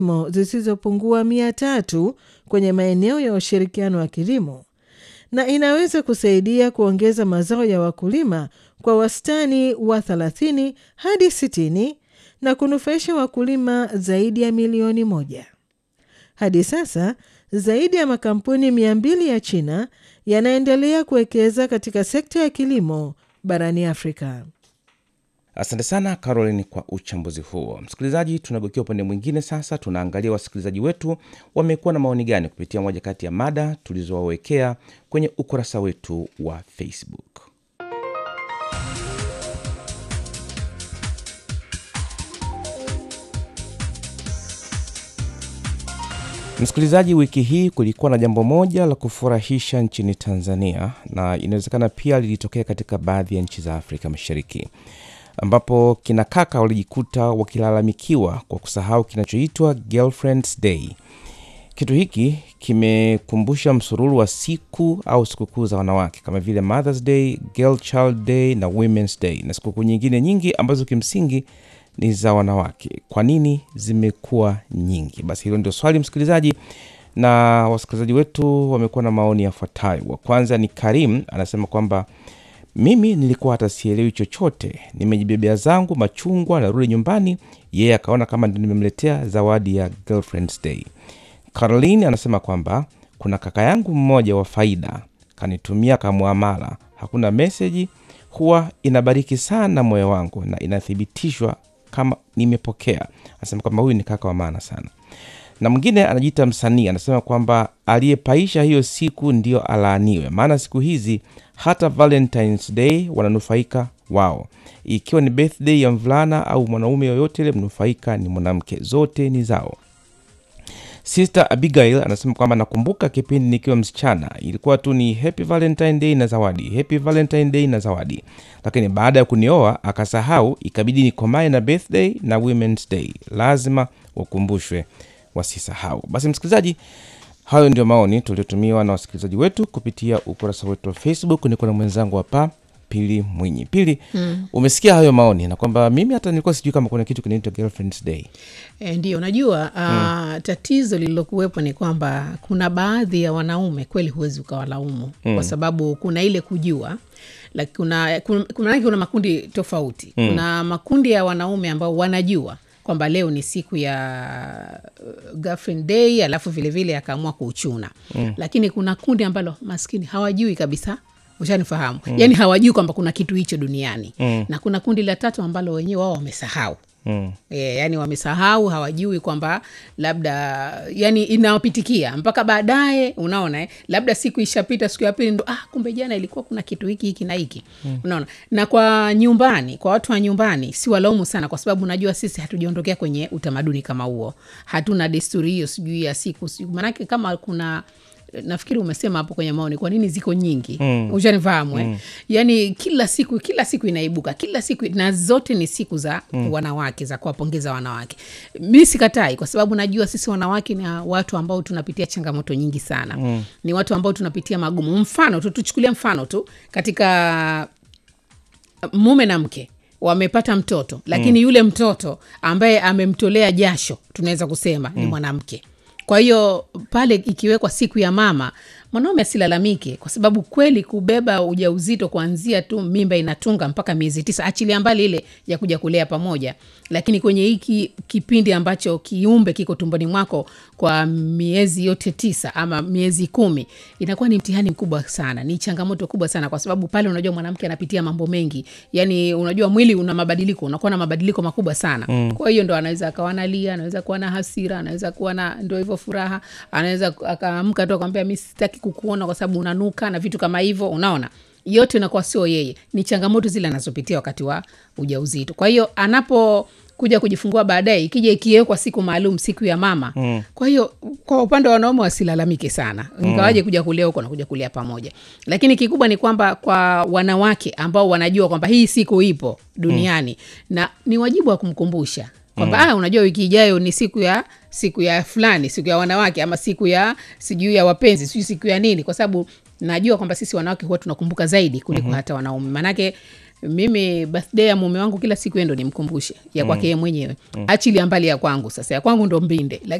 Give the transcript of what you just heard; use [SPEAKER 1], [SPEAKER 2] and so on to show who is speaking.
[SPEAKER 1] mo zisizopungua mia tatu kwenye maeneo ya ushirikiano wa kilimo na inaweza kusaidia kuongeza mazao ya wakulima kwa wastani wa 30 hadi 60 na kunufaisha wakulima zaidi ya milioni moja. Hadi sasa zaidi ya makampuni mia mbili ya China yanaendelea kuwekeza katika sekta ya kilimo barani Afrika.
[SPEAKER 2] Asante sana Caroline kwa uchambuzi huo. Msikilizaji, tunageukia upande mwingine sasa. Tunaangalia wasikilizaji wetu wamekuwa na maoni gani kupitia moja kati ya mada tulizowawekea kwenye ukurasa wetu wa Facebook. Msikilizaji, wiki hii kulikuwa na jambo moja la kufurahisha nchini Tanzania na inawezekana pia lilitokea katika baadhi ya nchi za Afrika Mashariki ambapo kina kaka walijikuta wakilalamikiwa kwa kusahau kinachoitwa Girlfriend's Day. Kitu hiki kimekumbusha msururu wa siku au sikukuu za wanawake kama vile Mother's Day, Girl Child Day na Women's Day na sikukuu nyingine nyingi ambazo kimsingi ni za wanawake. Kwa nini zimekuwa nyingi? Basi hilo ndio swali msikilizaji, na wasikilizaji wetu wamekuwa na maoni yafuatayo. Wa kwanza ni Karim, anasema kwamba mimi nilikuwa hata sielewi chochote, nimejibebea zangu machungwa, narudi nyumbani, yeye akaona kama ndio nimemletea zawadi ya Girlfriend's Day. Caroline anasema kwamba kuna kaka yangu mmoja wa faida kanitumia kamwamala, hakuna meseji, huwa inabariki sana moyo wangu na inathibitishwa kama nimepokea. Anasema kwamba huyu ni kaka wa maana sana. Na mwingine anajiita msanii, anasema kwamba aliyepaisha hiyo siku ndio alaaniwe, maana siku hizi hata Valentines Day wananufaika wao, ikiwa ni birthday ya mvulana au mwanaume yoyote ile, mnufaika ni mwanamke, zote ni zao. Sister Abigail anasema kwamba nakumbuka kipindi nikiwa msichana ilikuwa tu ni happy Valentine Day na zawadi, happy Valentine Day na zawadi, lakini baada ya kunioa akasahau, ikabidi nikomae na birthday na Women's Day. Lazima wakumbushwe wasisahau. Basi msikilizaji, hayo ndio maoni tuliotumiwa na wasikilizaji wetu kupitia ukurasa wetu wa Facebook. Niko na mwenzangu hapa Pili Mwinyi. Pili, mm. umesikia hayo maoni na kwamba mimi hata nilikuwa sijui kama kuna kitu kinaitwa Girlfriend's Day.
[SPEAKER 3] E, ndio najua uh, mm. tatizo lililokuwepo ni kwamba kuna baadhi ya wanaume kweli huwezi ukawalaumu mm. kwa sababu kuna ile kujua like kuna, kuna, kuna, kuna makundi tofauti mm. kuna makundi ya wanaume ambao wanajua kwamba leo ni siku ya girlfriend day alafu vilevile akaamua kuuchuna mm. lakini kuna kundi ambalo maskini hawajui kabisa ushanifahamu mm. yaani hawajui kwamba kuna kitu hicho duniani mm. na kuna kundi la tatu ambalo wenyewe wao wamesahau Mm. E, yani wamesahau hawajui kwamba labda yani inawapitikia mpaka baadaye unaona eh, labda siku ishapita siku ya pili ndo ah, kumbe jana ilikuwa kuna kitu hiki hiki na hiki mm. unaona na kwa nyumbani kwa watu wa nyumbani si walaumu sana kwa sababu najua sisi hatujaondokea kwenye utamaduni kama huo hatuna desturi hiyo sijui ya siku siku manake kama kuna nafikiri umesema hapo kwenye maoni kwa nini ziko nyingi mm. ushanifahamu mm. yaani kila siku kila siku inaibuka kila siku na zote ni siku za mm. wanawake za kuwapongeza wanawake mi sikatai kwa sababu najua sisi wanawake ni watu ambao tunapitia changamoto nyingi sana mm. ni watu ambao tunapitia magumu mfano tu tuchukulia mfano tu katika mume na mke wamepata mtoto lakini mm. yule mtoto ambaye amemtolea jasho tunaweza kusema mm. ni mwanamke kwa hiyo pale ikiwekwa siku ya mama mwanaume asilalamike kwa sababu kweli kubeba ujauzito kuanzia tu mimba inatunga mpaka miezi tisa achilia mbali ile ya kuja kulea pamoja lakini kwenye hiki kipindi ambacho kiumbe kiko tumboni mwako kwa miezi yote tisa ama miezi kumi inakuwa ni mtihani mkubwa sana ni changamoto kubwa sana kwa sababu pale unajua mwanamke anapitia mambo mengi yani unajua mwili una mabadiliko unakuwa na mabadiliko makubwa sana mm. kwa hiyo ndo anaweza akawa nalia anaweza kuwa na hasira anaweza kuwa na ndo hivyo furaha anaweza akaamka tu akamwambia mi sitaki kukuona kwa sababu unanuka na vitu kama hivyo unaona yote inakuwa sio yeye ni changamoto zile anazopitia wakati wa ujauzito kwa hiyo anapo kuja kujifungua baadaye ikija ikiwekwa siku maalum siku ya mama mm. kwa hiyo kwa upande wa wanaume wasilalamike sana ingawaje mm. kuja kulia huko na kuja kulia pamoja lakini kikubwa ni kwamba kwa wanawake ambao wanajua kwamba hii siku ipo duniani mm. na ni wajibu wa kumkumbusha kwamba mm. ah, unajua wiki ijayo ni siku ya siku ya fulani siku ya wanawake ama siku ya sijui ya wapenzi sijui siku ya nini kwa sababu najua kwamba sisi wanawake huwa tunakumbuka zaidi kuliko mm-hmm. hata wanaume maanake mimi birthday ya mume wangu kila siku yeye ndo nimkumbushe ya kwake yeye mwenyewe achilia mbali ya kwangu sasa ya kwangu ndo mbinde